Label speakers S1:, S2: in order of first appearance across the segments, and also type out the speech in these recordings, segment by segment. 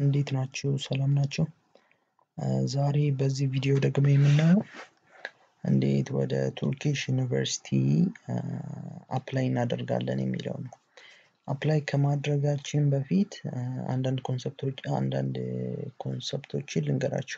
S1: እንዴት ናችሁ? ሰላም ናችሁ? ዛሬ በዚህ ቪዲዮ ደግሞ የምናየው እንዴት ወደ ቱርኪሽ ዩኒቨርሲቲ አፕላይ እናደርጋለን የሚለው ነው። አፕላይ ከማድረጋችን በፊት አንዳንድ ኮንሰፕቶች አንዳንድ ኮንሰፕቶችን ልንገራችሁ።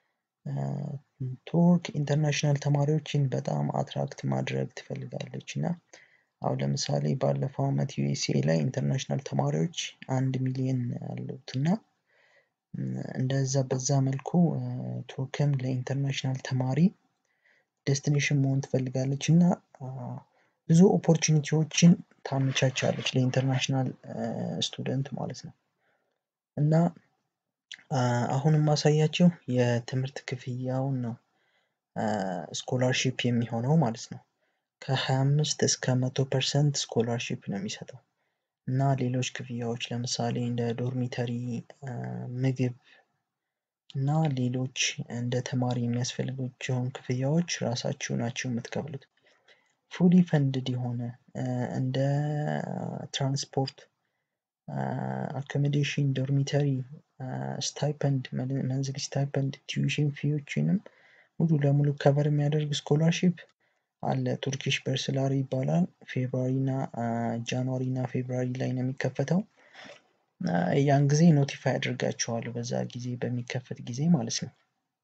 S1: ቱርክ ኢንተርናሽናል ተማሪዎችን በጣም አትራክት ማድረግ ትፈልጋለች እና አሁን ለምሳሌ ባለፈው አመት ዩኤስኤ ላይ ኢንተርናሽናል ተማሪዎች አንድ ሚሊዮን ያሉት እና እንደዛ በዛ መልኩ ቱርክም ለኢንተርናሽናል ተማሪ ዴስቲኔሽን መሆን ትፈልጋለች እና ብዙ ኦፖርቹኒቲዎችን ታመቻቻለች ለኢንተርናሽናል ስቱደንት ማለት ነው። እና አሁን የማሳያቸው የትምህርት ክፍያውን ነው ስኮላርሺፕ የሚሆነው ማለት ነው። ከ25 እስከ 100 ፐርሰንት ስኮላርሺፕ ነው የሚሰጠው እና ሌሎች ክፍያዎች ለምሳሌ እንደ ዶርሚተሪ፣ ምግብ እና ሌሎች እንደ ተማሪ የሚያስፈልጓቸውን ክፍያዎች ራሳችሁ ናችሁ የምትከፍሉት። ፉሊ ፈንድድ የሆነ እንደ ትራንስፖርት፣ አኮሞዴሽን፣ ዶርሚተሪ፣ ስታይፐንድ መንዝሊ ስታይፐንድ፣ ቲዩሽን ፊዎችንም ሙሉ ለሙሉ ከቨር የሚያደርግ ስኮላርሺፕ አለ። ቱርኪሽ በርስላሪ ይባላል። ፌብራሪ እና ጃንዋሪ እና ፌብራሪ ላይ ነው የሚከፈተው። ያን ጊዜ ኖቲፋይ አድርጋችኋለሁ በዛ ጊዜ በሚከፈት ጊዜ ማለት ነው።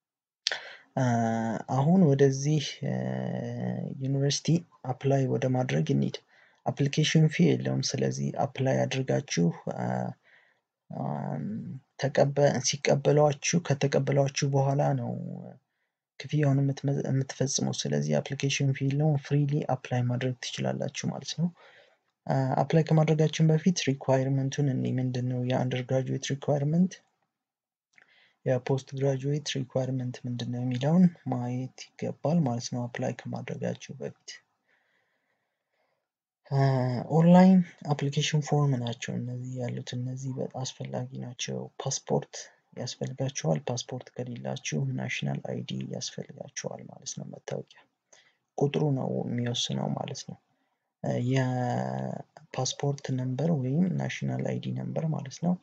S1: አሁን ወደዚህ ዩኒቨርሲቲ አፕላይ ወደ ማድረግ እንሂድ። አፕሊኬሽን ፊ የለውም። ስለዚህ አፕላይ አድርጋችሁ ሲቀበሏችሁ ከተቀበሏችሁ በኋላ ነው ክፍያውን የምትፈጽሙት። ስለዚህ አፕሊኬሽን ፊ የለውም። ፍሪሊ አፕላይ ማድረግ ትችላላችሁ ማለት ነው። አፕላይ ከማድረጋችን በፊት ሪኳይርመንቱን እኔ ምንድን ነው የአንደር ግራጁዌት ሪኳይርመንት የፖስት ግራጁዌት ሪኳይርመንት ምንድን ነው የሚለውን ማየት ይገባል ማለት ነው። አፕላይ ከማድረጋችሁ በፊት ኦንላይን አፕሊኬሽን ፎርም ናቸው እነዚህ ያሉት። እነዚህ በጣም አስፈላጊ ናቸው። ፓስፖርት ያስፈልጋችኋል። ፓስፖርት ከሌላችሁ ናሽናል አይዲ ያስፈልጋችኋል ማለት ነው። መታወቂያ ቁጥሩ ነው የሚወስነው ማለት ነው። የፓስፖርት ነምበር ወይም ናሽናል አይዲ ነምበር ማለት ነው።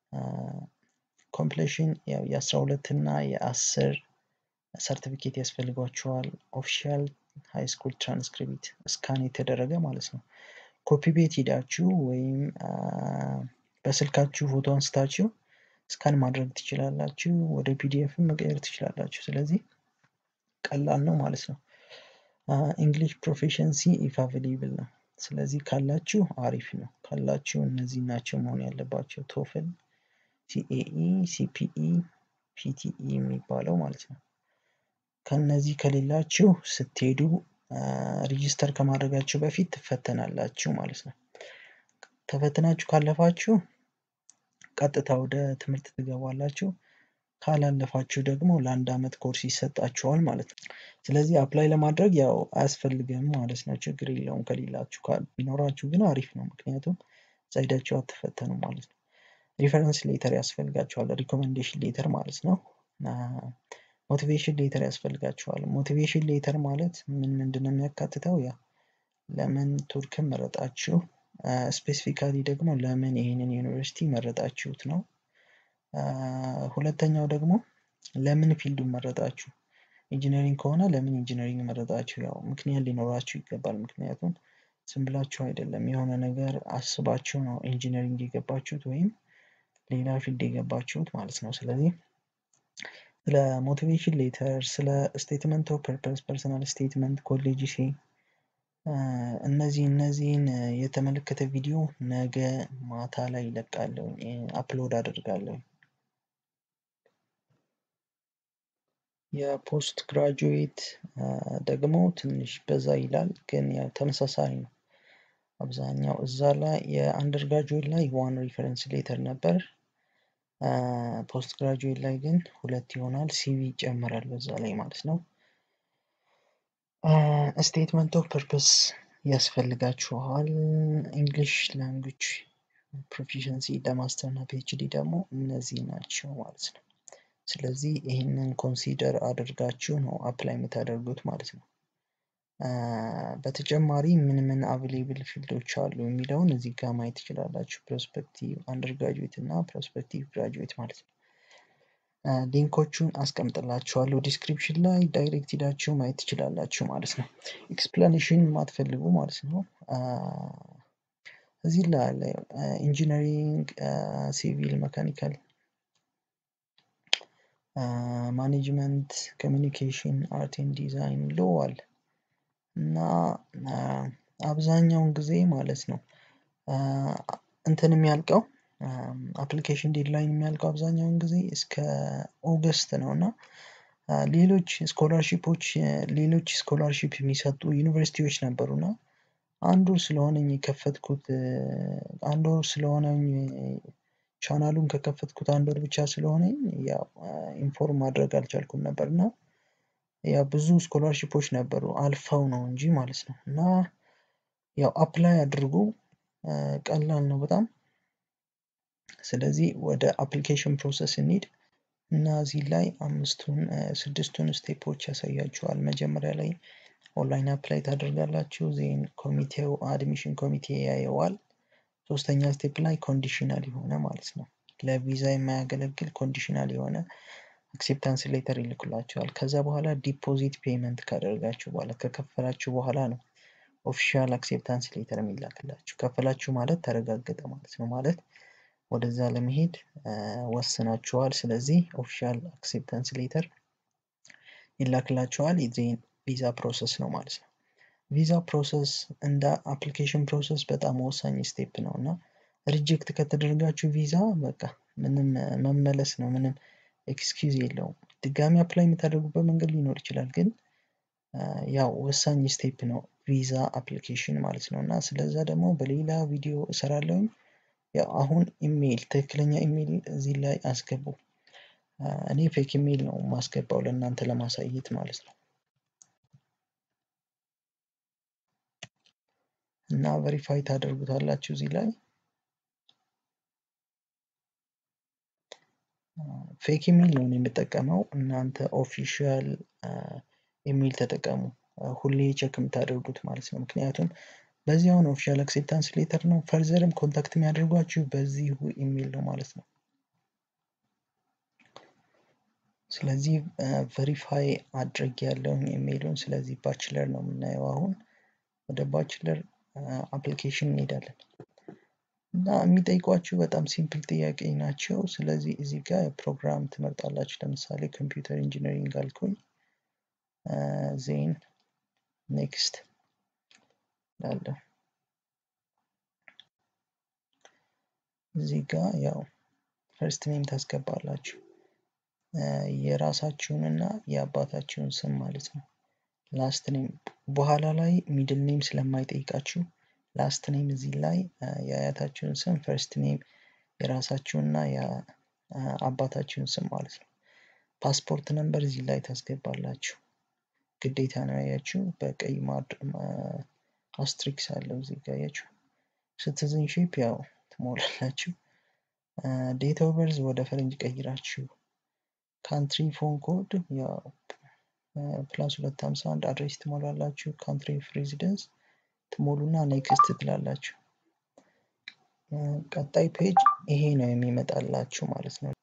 S1: ኮምፕሌሽን የአስራ ሁለት እና የአስር ሰርቲፊኬት ያስፈልጓችኋል። ኦፊሻል ሃይ ስኩል ትራንስክሪፕት ስካን የተደረገ ማለት ነው። ኮፒ ቤት ሂዳችሁ ወይም በስልካችሁ ፎቶ አንስታችሁ ስካን ማድረግ ትችላላችሁ። ወደ ፒዲኤፍም መቀየር ትችላላችሁ። ስለዚህ ቀላል ነው ማለት ነው። እንግሊሽ ፕሮፌሽንሲ ኢፍ አቬሌብል ነው። ስለዚህ ካላችሁ አሪፍ ነው። ካላችሁ እነዚህ ናቸው መሆን ያለባቸው ቶፍል፣ ሲኤኢ፣ ሲፒኢ፣ ፒቲኢ የሚባለው ማለት ነው። ከነዚህ ከሌላችሁ ስትሄዱ ሪጂስተር ከማድረጋችሁ በፊት ትፈተናላችሁ ማለት ነው። ተፈትናችሁ ካለፋችሁ ቀጥታ ወደ ትምህርት ትገባላችሁ። ካላለፋችሁ ደግሞ ለአንድ አመት ኮርስ ይሰጣችኋል ማለት ነው። ስለዚህ አፕላይ ለማድረግ ያው አያስፈልግም ማለት ነው። ችግር የለውም ከሌላችሁ። ቢኖራችሁ ግን አሪፍ ነው። ምክንያቱም እዛ ሄዳችሁ አትፈተኑም ማለት ነው። ሪፈረንስ ሌተር ያስፈልጋችኋል። ሪኮሜንዴሽን ሌተር ማለት ነው። ሞቲቬሽን ሌተር ያስፈልጋችኋል። ሞቲቬሽን ሌተር ማለት ምን ምንድን ነው የሚያካትተው? ያ ለምን ቱርክን መረጣችሁ፣ ስፔሲፊካሊ ደግሞ ለምን ይህንን ዩኒቨርሲቲ መረጣችሁት ነው። ሁለተኛው ደግሞ ለምን ፊልዱን መረጣችሁ። ኢንጂነሪንግ ከሆነ ለምን ኢንጂነሪንግ መረጣችሁ? ያው ምክንያት ሊኖራችሁ ይገባል። ምክንያቱም ዝም ብላችሁ አይደለም የሆነ ነገር አስባችሁ ነው ኢንጂነሪንግ የገባችሁት ወይም ሌላ ፊልድ የገባችሁት ማለት ነው። ስለዚህ ስለ ሞቲቬሽን ሌተር፣ ስለ ስቴትመንት ኦፍ ፐርፐስ፣ ፐርሰናል ስቴትመንት፣ ኮሌጅ ሴ እነዚህ እነዚህን የተመለከተ ቪዲዮ ነገ ማታ ላይ ይለቃለሁ፣ አፕሎድ አደርጋለሁ። የፖስት ግራጁዌት ደግሞ ትንሽ በዛ ይላል፣ ግን ያው ተመሳሳይ ነው። አብዛኛው እዛ ላይ የአንደር ግራጁዌት ላይ ዋን ሪፈረንስ ሌተር ነበር። ፖስት ግራጁዌት ላይ ግን ሁለት ይሆናል። ሲቪ ይጨመራል በዛ ላይ ማለት ነው። ስቴትመንት ኦፍ ፐርፐስ ያስፈልጋችኋል። እንግሊሽ ላንጉጅ ፕሮፊሽንሲ ለማስተር እና ፒኤችዲ ደግሞ እነዚህ ናቸው ማለት ነው። ስለዚህ ይህንን ኮንሲደር አድርጋችሁ ነው አፕላይ የምታደርጉት ማለት ነው። በተጨማሪ ምን ምን አቬሌብል ፊልዶች አሉ የሚለውን እዚህ ጋር ማየት ትችላላችሁ። ፕሮስፔክቲቭ አንደር ግራጁዌት እና ፕሮስፔክቲቭ ግራጁዌት ማለት ነው። ሊንኮቹን አስቀምጥላችኋለሁ ዲስክሪፕሽን ላይ ዳይሬክት ሂዳችሁ ማየት ትችላላችሁ ማለት ነው። ኤክስፕላኔሽን የማትፈልጉ ማለት ነው። እዚህ ላይ አለ ኢንጂነሪንግ፣ ሲቪል፣ መካኒካል፣ ማኔጅመንት፣ ኮሚኒኬሽን፣ አርት ኤንድ ዲዛይን ሎ አለ እና አብዛኛውን ጊዜ ማለት ነው እንትን የሚያልቀው አፕሊኬሽን ዴድላይን የሚያልቀው አብዛኛውን ጊዜ እስከ ኦገስት ነው እና ሌሎች ስኮላርሺፖች ሌሎች ስኮላርሺፕ የሚሰጡ ዩኒቨርሲቲዎች ነበሩና አንድ ወር ስለሆነኝ የከፈትኩት አንድ ወር ስለሆነኝ ቻናሉን ከከፈትኩት አንድ ወር ብቻ ስለሆነኝ ያው ኢንፎርም ማድረግ አልቻልኩም ነበር እና ያው ብዙ ስኮላርሺፖች ነበሩ አልፈው ነው እንጂ ማለት ነው እና ያው አፕላይ አድርጉ ቀላል ነው በጣም ስለዚህ ወደ አፕሊኬሽን ፕሮሰስ እንሂድ እና እዚህ ላይ አምስቱን ስድስቱን ስቴፖች ያሳያችኋል መጀመሪያ ላይ ኦንላይን አፕላይ ታደርጋላችሁ ዜን ኮሚቴው አድሚሽን ኮሚቴ ያየዋል ሶስተኛ ስቴፕ ላይ ኮንዲሽናል የሆነ ማለት ነው ለቪዛ የማያገለግል ኮንዲሽናል የሆነ አክሴፕታንስ ሌተር ይልኩላቸዋል ከዛ በኋላ ዲፖዚት ፔመንት ካደረጋችሁ በኋላ ከከፈላችሁ በኋላ ነው ኦፊሻል አክሴፕታንስ ሌተር የሚላክላችሁ ከፈላችሁ ማለት ተረጋገጠ ማለት ነው ማለት ወደዛ ለመሄድ ወስናችኋል ስለዚህ ኦፊሻል አክሴፕታንስ ሌተር ይላክላችኋል ዜን ቪዛ ፕሮሰስ ነው ማለት ነው ቪዛ ፕሮሰስ እንደ አፕሊኬሽን ፕሮሰስ በጣም ወሳኝ ስቴፕ ነው እና ሪጀክት ከተደረጋችሁ ቪዛ በቃ ምንም መመለስ ነው ምንም ኤክስኪውዝ የለውም ድጋሚ አፕላይ የምታደርጉበት መንገድ ሊኖር ይችላል ግን ያው ወሳኝ ስቴፕ ነው ቪዛ አፕሊኬሽን ማለት ነው እና ስለዛ ደግሞ በሌላ ቪዲዮ እሰራለሁኝ ያው አሁን ኢሜይል ትክክለኛ ኢሜይል እዚህ ላይ አስገቡ እኔ ፌክ ኢሜይል ነው ማስገባው ለእናንተ ለማሳየት ማለት ነው እና ቨሪፋይ ታደርጉታላችሁ እዚህ ላይ ፌክ ኢሜይል ነው የምጠቀመው እናንተ ኦፊሻል ኢሜይል ተጠቀሙ ሁሌ ቼክ የምታደርጉት ማለት ነው ምክንያቱም በዚህ አሁን ኦፊሻል አክሴፕታንስ ሌተር ነው ፈርዘርም ኮንታክት የሚያደርጓችሁ በዚሁ ኢሜይል ነው ማለት ነው ስለዚህ ቨሪፋይ አድርግ ያለውን ኢሜይሉን ስለዚህ ባችለር ነው የምናየው አሁን ወደ ባችለር አፕሊኬሽን እንሄዳለን እና የሚጠይቋችሁ በጣም ሲምፕል ጥያቄ ናቸው ስለዚህ እዚህ ጋር ፕሮግራም ትመርጣላችሁ ለምሳሌ ኮምፒውተር ኢንጂነሪንግ አልኩኝ ዜን ኔክስት ላለሁ እዚህ ጋር ያው ፈርስት ኔም ታስገባላችሁ የራሳችሁንና የአባታችሁን ስም ማለት ነው ላስት ኔም በኋላ ላይ ሚድል ኔም ስለማይጠይቃችሁ ላስት ኔም እዚህ ላይ የአያታችሁን ስም ፈርስት ኔም የራሳችሁንና የአባታችሁን ስም ማለት ነው ፓስፖርት ነንበር እዚህ ላይ ታስገባላችሁ ግዴታ ነው ያያችሁ በቀይ አስትሪክስ አለው እዚህ ጋር ያችሁ ሲቲዝንሺፕ ያው ትሞላላችሁ ዴት ኦፍ በርዝ ወደ ፈረንጅ ቀይራችሁ ካንትሪ ፎን ኮድ ያው ፕላስ ሁለት ሀምሳ አንድ አድሬስ ትሞላላችሁ ካንትሪ ኦፍ ሬዚደንስ ትሞሉና ኔክስት ትላላችሁ ቀጣይ ፔጅ ይሄ ነው የሚመጣላችሁ ማለት ነው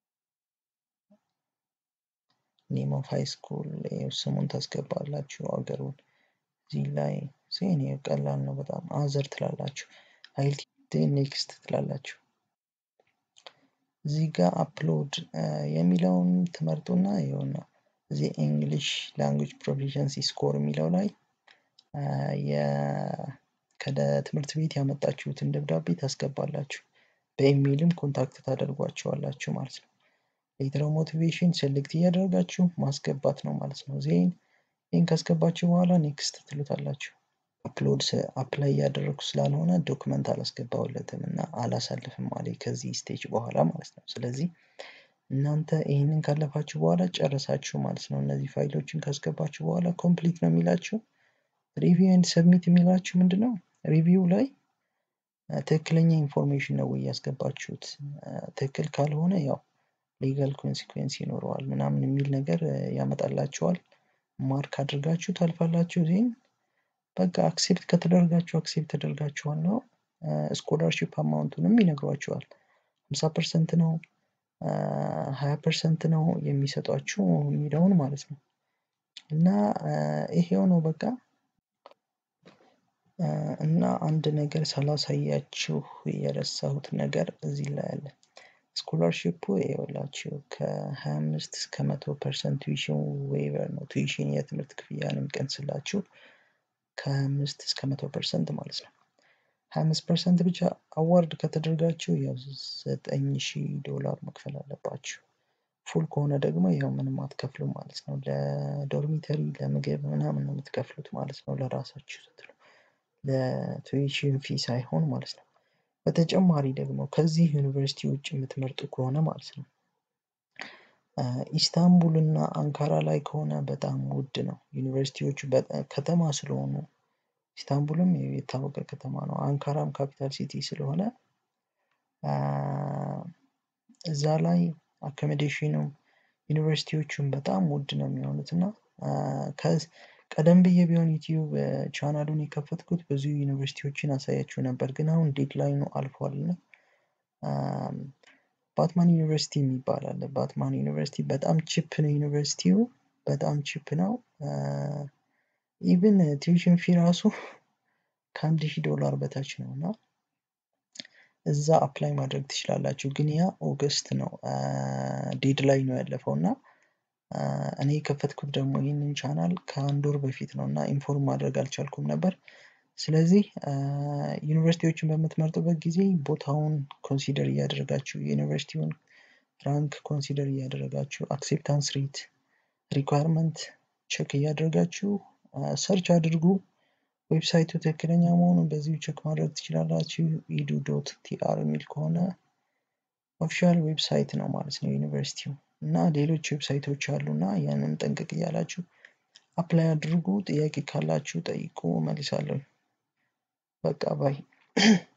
S1: ኔም ኦፍ ሃይ ስኩል ስሙን ታስገባላችሁ አገሩን እዚህ ላይ ሴን ቀላል ነው በጣም አዘር ትላላችሁ አይልቲ ኔክስት ትላላችሁ እዚህ ጋር አፕሎድ የሚለውን ትመርጡና ይኸውና እዚህ እንግሊሽ ላንጉጅ ፕሮፊሸንሲ ስኮር የሚለው ላይ ከትምህርት ቤት ያመጣችሁትን ደብዳቤ ታስገባላችሁ በኢሜይልም ኮንታክት ታደርጓቸዋላችሁ ማለት ነው ሌተር ሞቲቬሽን ሴሌክት እያደረጋችሁ ማስገባት ነው ማለት ነው ዜን ይህን ካስገባችሁ በኋላ ኔክስት ትሉታላችሁ አፕሎድ አፕላይ እያደረግኩ ስላልሆነ ዶክመንት አላስገባውለትም እና አላሳልፍም አለ ከዚህ ስቴጅ በኋላ ማለት ነው ስለዚህ እናንተ ይህንን ካለፋችሁ በኋላ ጨረሳችሁ ማለት ነው እነዚህ ፋይሎችን ካስገባችሁ በኋላ ኮምፕሊት ነው የሚላችሁ ሪቪው ኤንድ ሰብሚት የሚላችሁ ምንድነው ሪቪው ላይ ትክክለኛ ኢንፎርሜሽን ነው ወይ ያስገባችሁት ትክክል ካልሆነ ያው ሌጋል ኮንሲኩዌንስ ይኖረዋል ምናምን የሚል ነገር ያመጣላችኋል ማርክ አድርጋችሁ ታልፋላችሁ ዜን በቃ አክሴፕት ከተደረጋችሁ አክሴፕት ተደርጋችኋል ነው። ስኮላርሺፕ አማውንቱንም ይነግሯችኋል። ሀምሳ ፐርሰንት ነው ሀያ ፐርሰንት ነው የሚሰጧችሁ የሚለውን ማለት ነው። እና ይሄው ነው በቃ እና አንድ ነገር ሳላሳያችሁ የረሳሁት ነገር እዚህ ላይ አለ። ስኮላርሺፑ ይኸውላችሁ ከ25 እስከ መቶ ፐርሰንት ቱዊሽን ዌይቨር ነው። ቱዊሽን የትምህርት ክፍያን የሚቀንስላችሁ ከ25 እስከ መቶ ፐርሰንት ማለት ነው። 25 ፐርሰንት ብቻ አዋርድ ከተደረጋችሁ ያው 9000 ዶላር መክፈል አለባችሁ። ፉል ከሆነ ደግሞ ያው ምንም አትከፍሉም ማለት ነው። ለዶርሚተሪ ለምግብ ምናምን ነው የምትከፍሉት ማለት ነው ለራሳችሁ ስትሉ ለቱዊሽን ፊ ሳይሆን ማለት ነው። በተጨማሪ ደግሞ ከዚህ ዩኒቨርሲቲ ውጭ የምትመርጡ ከሆነ ማለት ነው ኢስታንቡል እና አንካራ ላይ ከሆነ በጣም ውድ ነው። ዩኒቨርሲቲዎቹ ከተማ ስለሆኑ ኢስታንቡልም የታወቀ ከተማ ነው። አንካራም ካፒታል ሲቲ ስለሆነ እዛ ላይ አኮሞዴሽኑም ዩኒቨርሲቲዎቹም በጣም ውድ ነው የሚሆኑት እና ቀደም ብዬ ቢሆን ዩቲዩብ ቻናሉን የከፈትኩት ብዙ ዩኒቨርሲቲዎችን አሳያችሁ ነበር፣ ግን አሁን ዴድላይኑ አልፏል እና ባትማን ዩኒቨርሲቲ የሚባል አለ። ባትማን ዩኒቨርሲቲ በጣም ቺፕ ነው ዩኒቨርሲቲው በጣም ቺፕ ነው። ኢቭን ቲዩሽን ፊ ራሱ ከአንድ ሺህ ዶላር በታች ነው እና እዛ አፕላይ ማድረግ ትችላላችሁ። ግን ያ ኦገስት ነው ዴድላይን ነው ያለፈው እና እኔ የከፈትኩት ደግሞ ይህንን ቻናል ከአንድ ወር በፊት ነው እና ኢንፎርም ማድረግ አልቻልኩም ነበር። ስለዚህ ዩኒቨርሲቲዎችን በምትመርጡበት ጊዜ ቦታውን ኮንሲደር እያደረጋችሁ የዩኒቨርሲቲውን ራንክ ኮንሲደር እያደረጋችሁ አክሴፕታንስ ሬት ሪኳርመንት ቼክ እያደረጋችሁ ሰርች አድርጉ። ዌብሳይቱ ትክክለኛ መሆኑን በዚሁ ቼክ ማድረግ ትችላላችሁ። ኢዱ ዶት ቲአር የሚል ከሆነ ኦፊሻል ዌብሳይት ነው ማለት ነው ዩኒቨርሲቲው እና ሌሎች ዌብሳይቶች አሉ እና ያንን ጠንቀቅ እያላችሁ አፕላይ አድርጉ። ጥያቄ ካላችሁ ጠይቁ፣ መልሳለሁ። በቃ ባይ